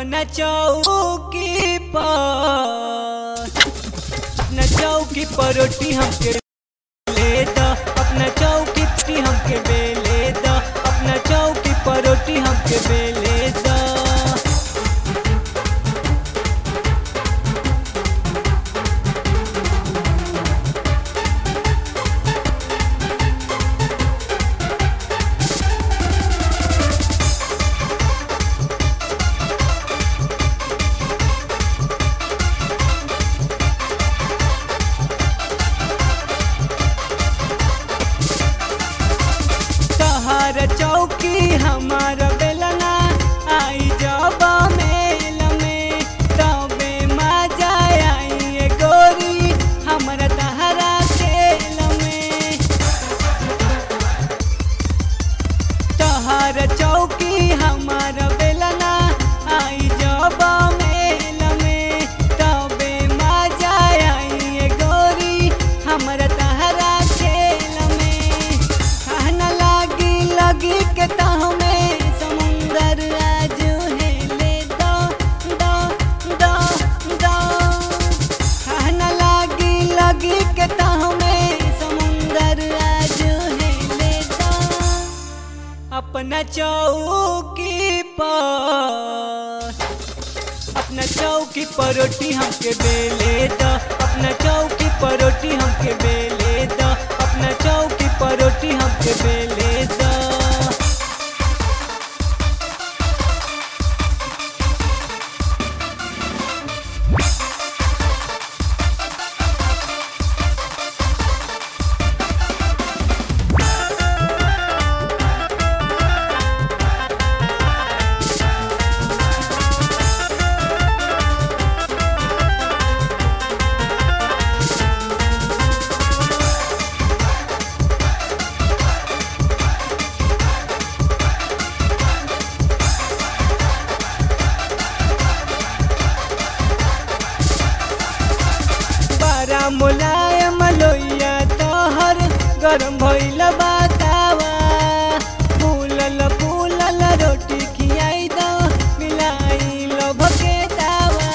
अपना चौकी पर अपना चौकी पर रोटी हमके ले द अपना चौकी पर हमके बेले द अपना चौकी पर रोटी हमके बेले द तहर चौकी हमार बेलना आई जब मेल में तबे मजा आई ए गोरी हमरा तहरा खेल में तहर चौकी हमार बेलना आई जब मेल में तबे मजा आई ए गोरी हमरा तहरा खेल में कहना लागी लगी के तहमे समुंदर आज है ले दो दो दो दो कहना लागी लगी के तहमे समुंदर आज है ले दो अपना चौकी पर अपना चौकी पर रोटी हमके बेले द अपना चौकी पर रोटी हमके बेले द अपना चौकी पर रोटी हमके बेले द बड़ा मुलायम लोइया तोहर गरम भइल बतावा फूलल फूलल रोटी खियाई दो मिलाई लो भकेतावा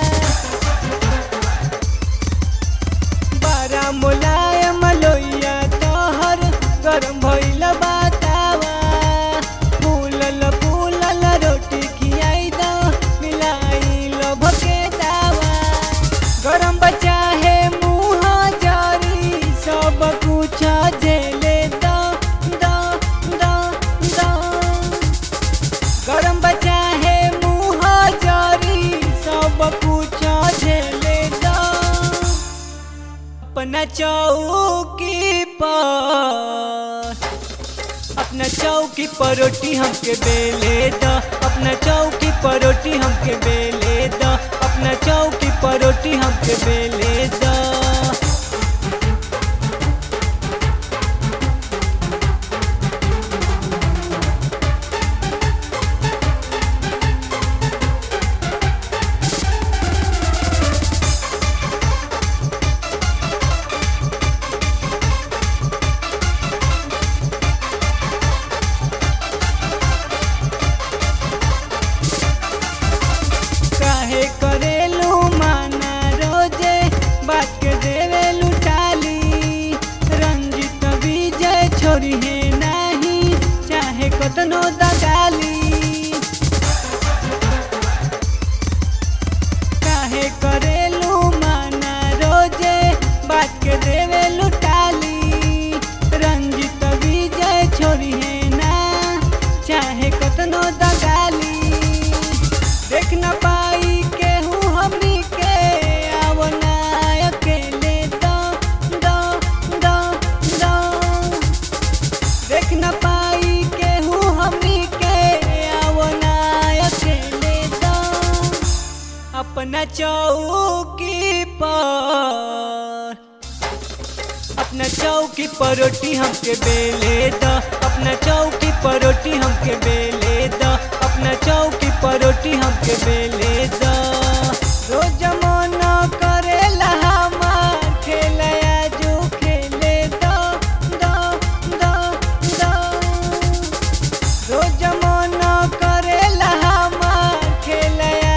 बड़ा मुलायम लोइया तोहर गरम भइल बतावा फूलल फूलल रोटी खियाई दो मिलाई लो भकेतावा गरम बचा है मुँह जारी सब कुछ झेले दो दो दो दो गरम बचा है मुँह जारी सब कुछ झेले दो अपना चौकी पर अपना चौकी पर रोटी हमके बेले द अपना चौकी पर रोटी हमके बेले द अपना चौकी पर रोटी हमके बेले द काहे करेलू माना रोजे बात के देवेलू टाली रंजित विजय छोरी है नहीं चाहे कतनो दगाली काहे करेलू माना रोजे बात के देवेलू टाली रंजित विजय छोरी है ना चाहे कतनो दगाली देख न पाई केहू हमनी के आवो ना अकेले दो दो दो दो देख न पाई केहू हमनी के आवो ना अकेले दो अपना चौकी पर अपना चौकी पर रोटी हमके बेले द अपना चौकी पर रोटी हमके बेले द अपना चौकी पर रोटी हमके बेले द रोज मन करेला हमार खेलया जो खेले दो दो दो दो रोज मन करेला हमार खेलया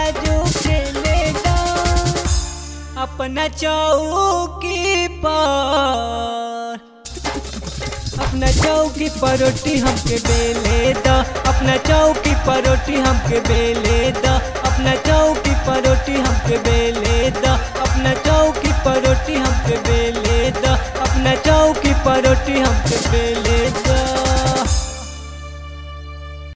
चौकी पर अपना चौकी पर रोटी हमके बेले द अपना चौकी पर रोटी हमके बेले द अपना चौकी पर रोटी हमके बेले द अपना चौकी पर रोटी हमके बेले द अपना चौकी पर रोटी हमके बेले